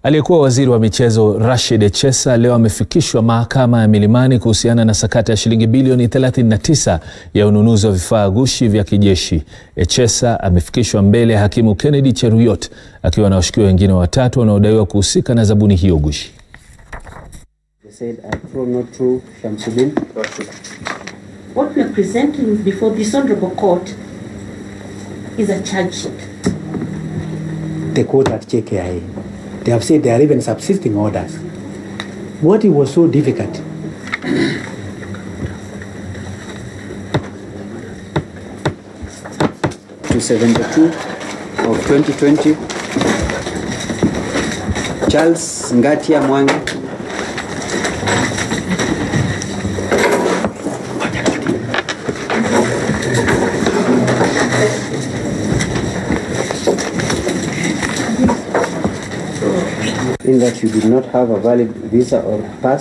Aliyekuwa waziri wa michezo Rashid Echesa leo amefikishwa mahakama ya Milimani kuhusiana na sakata ya shilingi bilioni 39 ya ununuzi wa vifaa ghushi vya kijeshi. Echesa amefikishwa mbele ya hakimu Kennedy Cheruyot akiwa na washukiwa wengine watatu wanaodaiwa kuhusika na zabuni hiyo ghushi. What we are presenting before this honorable court is a charge sheet. the court at JKIA. They have said there are even subsisting orders. What was so difficult? to 72 of 2020. Charles Ngatia Mwangi. In that you did not have a valid visa or pass